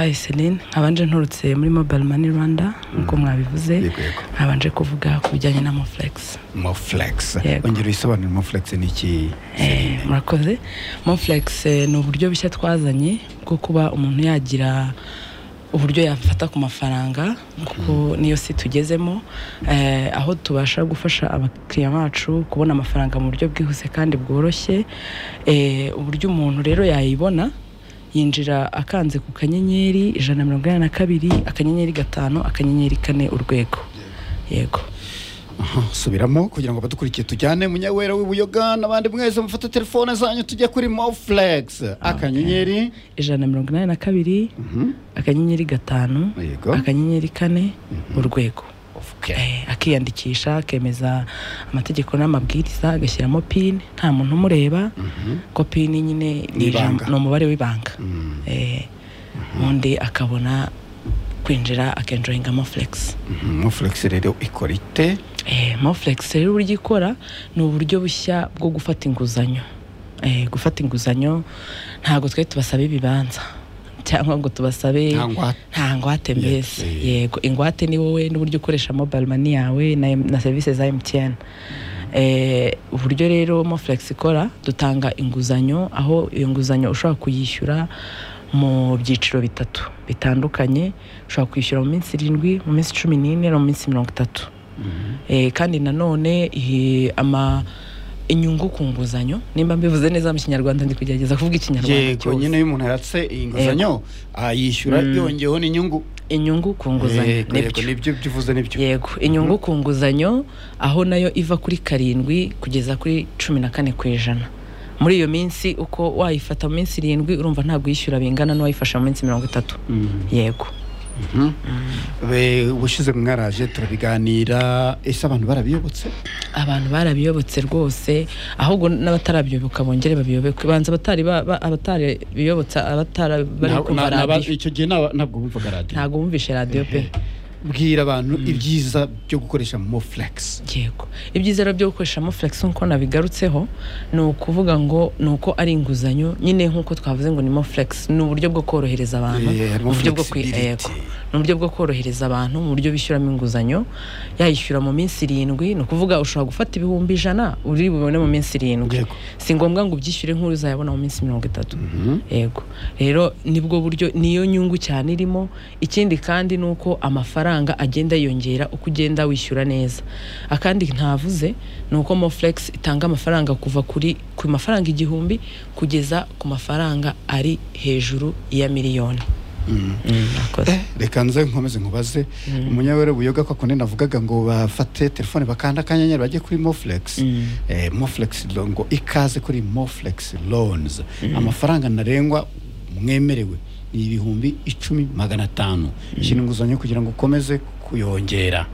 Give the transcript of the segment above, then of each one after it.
Hi Celine nkabanje nturutse muri Mobile Money Rwanda nk'uko mwabivuze Yego, yego. nkabanje kuvuga ku bijyanye na Moflex moflex Yego. ongera uyisobanure moflex ni iki Eh, murakoze Moflex eh, ni uburyo bushya twazanye bwo kuba umuntu yagira uburyo yafata ku mafaranga kuko niyo si tugezemo eh, aho tubasha gufasha abakiriya bacu kubona amafaranga mu buryo bwihuse kandi bworoshye eh, uburyo umuntu rero yayibona yinjira akanze ku kanyenyeri ijana na mirongo inani na kabiri akanyenyeri gatanu akanyenyeri kane urwego yego Aha, subiramo kugira ngo badukurikiye tujyane munyawera w'ubuyoga n'abandi mwese mufata telefone zanyu tujye kuri moflex akanyenyeri ijana na mirongo inani na kabiri akanyenyeri gatanu Yego. akanyenyeri kane urwego Okay. Eh, akiyandikisha akemeza amategeko n'amabwiriza agashyiramo pini nta muntu umureba ko pini nyine ni Ni ibanga. ijambo- ni umubare w'ibanga Mm. Eh, ubundi akabona kwinjira akenjoyingamo fulegisi Mhm, moflex rero ikora ite Eh, Moflex rero uburyo ikora ni uburyo bushya bwo gufata inguzanyo Eh, gufata inguzanyo ntabwo twe tubasaba ibibanza cyangwa ngo tubasabe Nta ngwate. nta ngwate mbese Yes, eh. yego ingwate ni wowe n'uburyo ukoresha mobile money yawe na, na serivisi za MTN eh, uburyo rero Moflex ikora dutanga inguzanyo aho iyo nguzanyo ushobora kuyishyura mu byiciro bitatu bitandukanye ushobora kwishyura mu minsi irindwi mu minsi cumi n'ine no mu minsi mirongo itatu Eh, kandi nanone eh, ama inyungu ku nguzanyo nimba mbivuze neza mu kinyarwanda ndi kugerageza kuvuga ikinyarwanda yego cyose nyine iyo umuntu yaratse inguzanyo ayishyura yongeyeho n'inyungu inyungu ku nguzanyo Yego, yego, nibyo nibyo bivuze nibyo yego inyungu ku nguzanyo aho nayo iva kuri karindwi kugeza kuri cumi na kane ku ijana muri iyo minsi uko wayifata mu minsi irindwi urumva ntabwo uyishyura bingana n'uwayifasha mu minsi mirongo itatu Mhm. yego Mhm. Be- ubushize mwaraje turabiganira ese abantu barabiyobotse abantu barabiyobotse rwose ahubwo n'abatarabiyoboka bongere babiyoboke banza abatari ba- ba- abatari biyobotse abatara bari Na- kumva na- na- radiyo icyo gihe naba- ntabwo bumvaga radiyo ntabwo bumvishe radiyo pe bwira abantu ibyiza byo gukoresha moflex yego ibyiza rero byo gukoresha moflex nk'uko nabigarutseho ni ukuvuga ngo ni uko ari inguzanyo nyine nk'uko twavuze ngo ni moflex ni uburyo bwo korohereza abantu Eh, harimo mu buryo bwo kwi- flexibility. yego. ni uburyo bwo korohereza abantu mu buryo bishyuramo inguzanyo yayishyura mu minsi irindwi ni ukuvuga ushobora gufata ibihumbi ijana uri bubone mu minsi irindwi Yego. si ngombwa ngo ubyishyure nk'uri uzayabona mu minsi mirongo itatu yego rero nibwo buryo niyo nyungu cyane irimo ikindi kandi ni uko amafaranga agenda yiyongera uko ugenda wishyura neza akandi ntavuze ni uko moflex itanga amafaranga kuva kuri ku mafaranga igihumbi kugeza ku mafaranga ari hejuru ya miliyoni Mm, murakoze. reka nze nkomeze nkubaze umunyawera buyoga ko akone navugaga ngo bafate telefone bakanda akanyenyeri bajye kuri moflex Eh, moflex loan ngo ikaze kuri moflex loans amafaranga ntarengwa mwemerewe ni ibihumbi icumi magana atanu shyira inguzanyo kugira ngo ukomeze kuyongera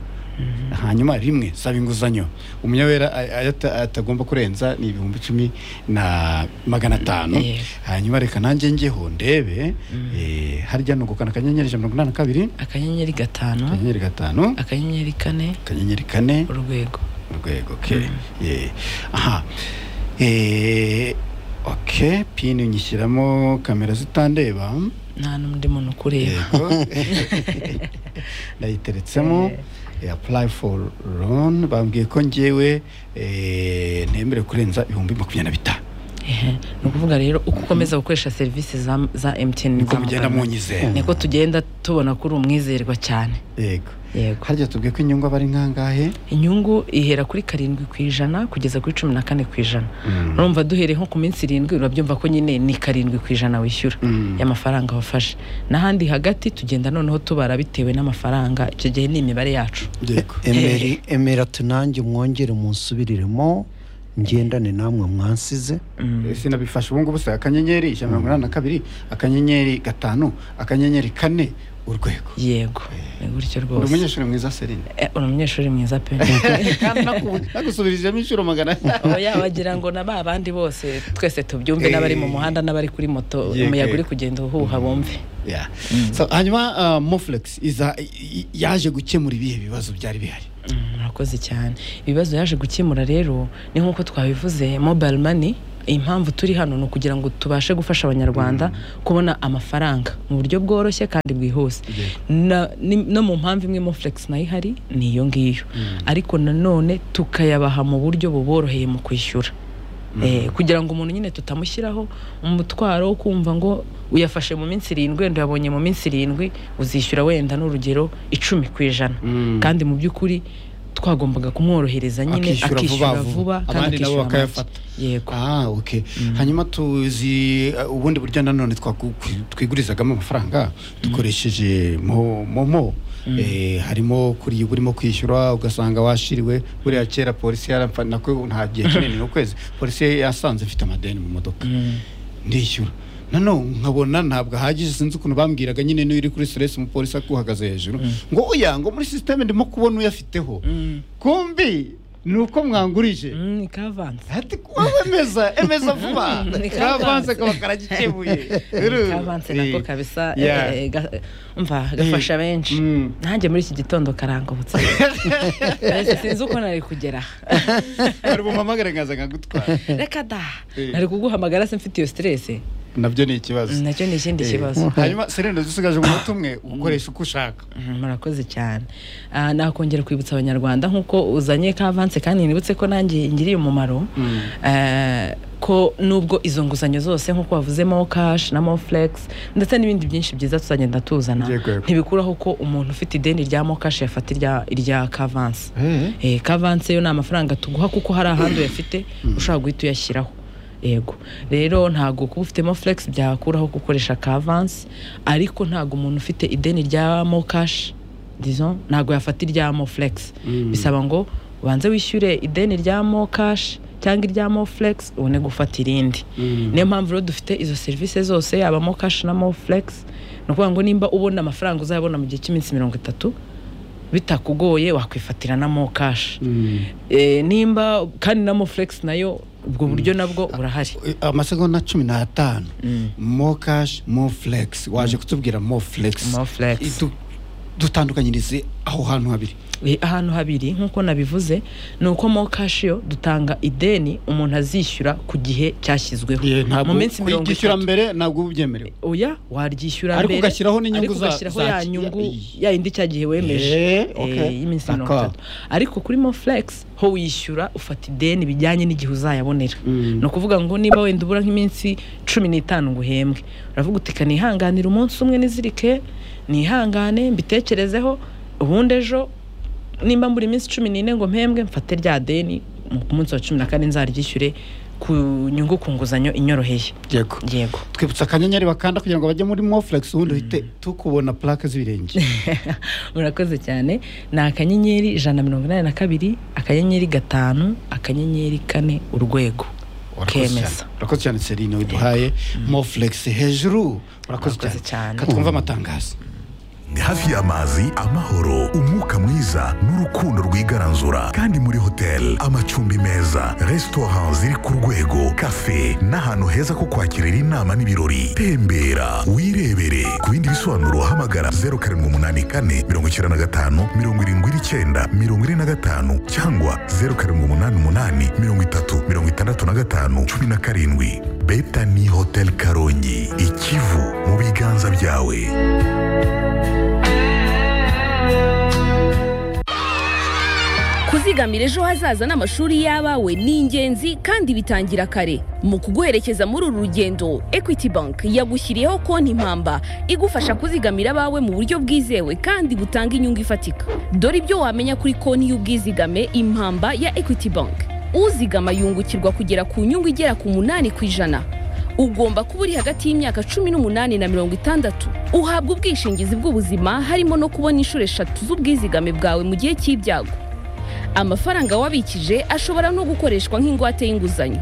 hanyuma rimwe saba inguzanyo umunyawera a- ayo ata- atagomba kurenza ni ibihumbi icumi na magana atanu Yego. hanyuma reka nanjye njyeho ndebe eh, harya ni ugukana akanyenyeri ijana na mirongo inani na kabiri akanyenyeri gatanu akanyenyeri gatanu akanyenyeri kane akanyenyeri kane urwego urwego ke Eh, aha Eh, ok pini nyishyiramo kamera zitandeba nta n'undi muntu ukureba yego ndayiteretsemo Eh, apply for loan bambwiye ko njyewe eh, ntemerewe kurenza ibihumbi makumyabiri na bitanu Ehe. ni ukuvuga rero uko ukomeza gukoresha serivisi za, za mtn niko za mugenda Mobile Money, munyizera niko tugenda tubona ko uri umwizerwa cyane yego yego harya tubwiye ko inyungu aba ari nkangahe inyungu ihera kuri karindwi ku ijana kugeza kuri cumi na kane ku ijana Mm. urumva duhereye nko ku minsi irindwi urabyumva ko nyine ni karindwi ku ijana wishyura Mm. y'amafaranga wafashe n'ahandi hagati tugenda noneho tubara bitewe n'amafaranga icyo gihe ni imibare yacu yego Emeri- emera tunange mwongere munsubiriremo ngendane namwe mwansize sinabifashe ubu ngubu se akanyenyeri ijana na mirongo inani na kabiri akanyenyeri gatanu akanyenyeri kane urwego yego ni gutyo uri rwose umunyeshuri mwiza serine Eh, uri umunyeshuri mwiza pe kandi naku- nagusubirijemo inshuro magana oya wagira ngo na ba bandi bose twese tubyumve Eh. n'abari mu muhanda n'abari kuri moto Yego, umuyaga uri yego. kugenda uhuha bumve Yeah. So, hanyuma ah, moflex iza i- i- yaje gukemura ibihe bibazo byari bihari Mm, murakoze cyane ibibazo yaje gukemura rero ni nk'uko twabivuze mobile money impamvu turi hano ni ukugira ngo tubashe gufasha abanyarwanda kubona amafaranga mu buryo bworoshye kandi bwihuse Na- ni- no mu mpamvu imwe mofulegisi nayo ihari ni iyo ngiyo ariko nanone tukayabaha mu buryo buboroheye mu kwishyura Eh, kugira ngo umuntu nyine tutamushyiraho umutwaro wo kumva ngo uyafashe mu minsi irindwi wenda uyabonye mu minsi irindwi uzishyura wenda n'urugero icumi ku ijana kandi mu by'ukuri twagombaga kumworohereza nyine Akishyura vuba akishyura vuba. vuba Abandi kandi nabo akishyura make. bakayafata. yego Ah, okay. hanyuma tuzi uh, ubundi buryo nanone twagu- twigurizagamo amafaranga dukoresheje mo- momo Eh, harimo kuriya uba urimo kwishyura ugasanga washiriwe buriya kera polisi yaramfa nako nta gihe kinini ni ukwezi polisi yasanze mfite amadeni mu modoka ndishyura nanone nkabona ntabwo ahagije sinzi ukuntu bambwiraga nyine niyo uri kuri stress umupolisi akuhagaze hejuru ngo oya ngo muri sisiteme ndimo kubona uyafiteho kumbi ni uko mwangurije Mm, kavanze ati wowe emeza emeza vuba Ni kavanze kavanze. kaba karagikemuye kavanze nako kabisa eh, Yeah. eh, ga- umva gafasha benshi Mm. nanjye muri iki gitondo karangobutse Mbese sinzi uko nari kugera aha. ari bumpamagare nkaza nkagutwara reka da Eh. nari kuguhamagara se mfite iyo siteresi nabyo ni ikibazo nacyo ni ikindi Eh, kibazo hanyuma serenda dusigaje umunota umwe ukoresha uko ushaka Mhm, murakoze cyane Ah, nakongera kwibutsa abanyarwanda nk'uko uzanye kavanse kandi nibutse ko nanjye ngiriye umumaro Eh, ko nubwo izo nguzanyo zose nk'uko wavuze mo kashi na mo fulegisi ndetse n'ibindi byinshi byiza tuzagenda tuzana Yego, yego. ntibikuraho ko umuntu ufite ideni rya mo kashi yafata irya- irya kavanse Eh. Eh, kavanse yo ni amafaranga tuguha kuko hari ahandi uyafite ushobora guhita uyashyiraho yego rero ntabwo kuba ufite mofulegisi byakuraho gukoresha kavanse ariko ntabwo umuntu ufite ideni rya mokashi dizo ntabwo yafata irya mofulegisi bisaba ngo ubanze wishyure ideni rya mokashi cyangwa irya mofulegisi ubone gufata irindi niyo mpamvu rero dufite izo serivisi zose yaba mokashi na mofulegisi ni ukuvuga ngo nimba ubona amafaranga uzayabona mu gihe cy'iminsi mirongo itatu bitakugoye wakwifatira na mo kashi Eh, nimba kandi na mo flex nayo ubwo buryo nabwo burahari Eh, amasegonda cumi n'atanu mo kashi mo fulegisi waje kutubwira mo fulegisi Mo Flex. Du- dutandukanyirize aho hantu habiri Eh, ahantu habiri nk'uko nabivuze ni uko mo kashi yo dutanga ideni umuntu azishyura ku gihe cyashyizweho Eh, ntabwo mu minsi mirongo kuyigishyura itatu mbere ntabwo byemerewe oya waryishyura Ariko mbere ugashyiraho n'inyungu ariko za- ugashyiraho za- ya nyungu ya yindi cya gihe wemeje Eh, eh, okay. y'iminsi mirongo D'accord. itatu ariko kuri mo flex ho wishyura ufata ideni bijyanye n'igihe uzayabonera Mm. ni ukuvuga ngo niba wenda ubura nk'iminsi cumi n'itanu ngo uhembwe uravuga uti "Ka nihanganire umunsi umwe nizirike nihangane mbitekerezeho ubundi ejo nimba mbura iminsi cumi n'ine ngo mpembwe mfate rya deni mu- ku munsi wa cumi na kane nzaryishyure ku nyungu ku nguzanyo inyoroheye yego yego twibutsa akanyenyeri bakanda kugira ngo bajye muri moflex ubundi uhite tukubona plaque z'ibirenge murakoze cyane ni akanyenyeri ijana na mirongo inani na kabiri akanyenyeri gatanu akanyenyeri kane urwego Urakoze kemeza cyane. urakoze cyane serine widuhaye moflex hejuru Urakoze urakoze cyane cyane. katwumve amatangazo hafi y'amazi amahoro umwuka mwiza n'urukundo rwigaranzura kandi muri hoteli amacumbi meza resitora ziri ku rwego kafe n'ahantu heza ko kwakirira inama n'ibirori tembera wirebere ku bindi bisobanuro hamagara 0784 95 79 45 cyangwa 0788 30 65 17 betani hotel karongi ikivu mu biganza byawe kuzigamira ejo hazaza n'amashuri y'abawe ni ingenzi kandi bitangira kare mu kuguherekeza muri uru rugendo equity bank yagushyiriyeho konti impamba igufasha kuzigamira abawe mu buryo bwizewe kandi butanga inyungu ifatika dore ibyo wamenya kuri konti y'ubwizigame impamba ya equity bank uzigama yungukirwa kugera ku nyungu igera ku munani ku ijana ugomba kuba uri hagati y'imyaka cumi n'umunani na mirongo itandatu uhabwa ubwishingizi bw'ubuzima harimo no kubona inshuro eshatu z'ubwizigame bwawe mu gihe cy'ibyago amafaranga wabikije ashobora no gukoreshwa nk'ingwate y'inguzanyo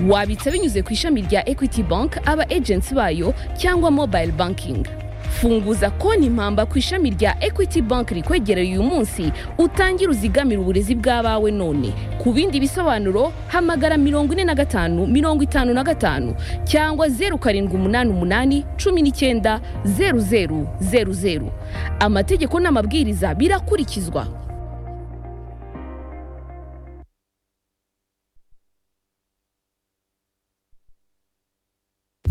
wabitsa binyuze ku ishami rya equity bank aba agency bayo cyangwa mobile banking funguza konti impamba ku ishami rya equity bank rikwegereye uyu munsi utangire uzigamire uburezi bw'abawe none ku bindi bisobanuro hamagara mirongo ine na gatanu mirongo itanu na gatanu cyangwa zeru karindwi umunani umunani cumi n'icyenda zeru zeru zeru zeru amategeko n'amabwiriza birakurikizwa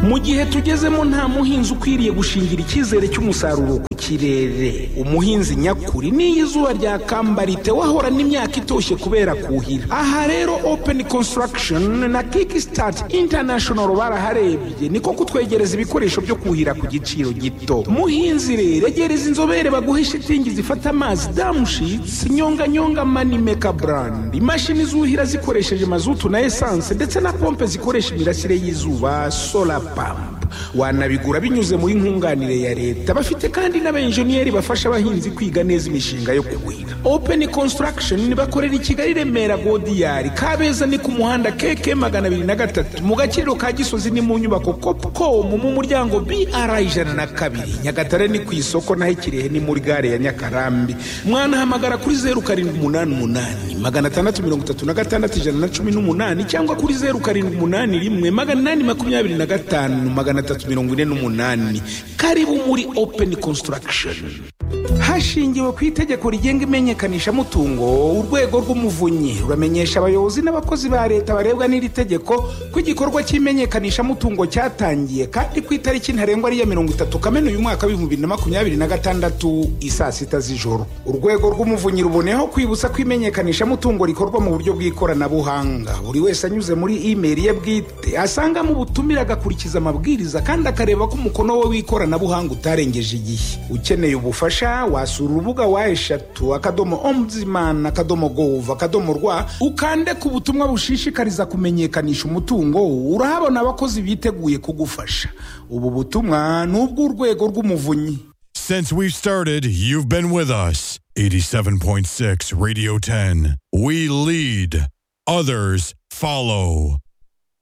mu gihe tugezemo nta muhinzi ukwiriye gushingira icyizere cy'umusaruro ku kirere umuhinzi nyakuri n'iyo izuba ryakamba ritewe ahorana n'imyaka itoshye kubera kuhira aha rero open construction na kickstart international baraharebye niko kutwegereza ibikoresho byo kuhira ku giciro gito muhinzi rero egereza inzobere baguhe shitingi zifata amazi damushitsi nyonganyonga manimeka brand imashini zuhira zikoresheje mazutu na esanse ndetse na pompe zikoresha imirasire y'izuba solar pump wanabigura binyuze muri nkunganire ya leta bafite kandi n'abenjeniyeri bafasha abahinzi kwiga neza imishinga yo kuhira open construction bakorera i kigali remera godiyari kabeza ni ku muhanda keke magana abiri na gatatu mu gakiriro ka gisozi ni mu nyubako copcom mu muryango br ijana na kabiri nyagatare ni ku isoko naho ikirehe ni muri gare ya nyakarambi mwanahamagara kuri zeru karindwi umunani umunani magana atandatu mirongo itatu na gatandatu ijana na cumi n'umunani cyangwa kuri zeru karindwi umunani rimwe magana inani makumyabiri na gatanu magana atatu mirongo ine n'umunani karibu muri open construction hashingiwe ku itegeko rigenga imenyekanishamutungo urwego rw'umuvunyi ruramenyesha abayobozi n'abakozi ba leta barebwa n'iri tegeko ko igikorwa cy'imenyekanishamutungo cyatangiye kandi ku itariki ntarengwa ariya mirongo itatu kamena uyu mwaka w'ibihumbi na makumyabiri na gatandatu isaa sita z'ijoro urwego rw'umuvunyi ruboneyeho kwibutsa ko imenyekanishamutungo rikorwa mu buryo bw'ikoranabuhanga buri wese anyuze muri imeri ye bwite asangamo ubutumire agakurikiza amabwiriza kandi akareba ko umukono we w'ikoranabuhanga utarengeje igihe ukeneye ubufasha wasura urubuga wa eshatu akadomo ombudsman akadomo gov akadomo rwa ukande ku butumwa bushishikariza kumenyekanisha umutungo urahabona abakozi biteguye kugufasha ubu butumwa ni ubw'urwego rw'umuvunyi Since we've started, you've been with us. 87.6 Radio 10. We lead, others follow.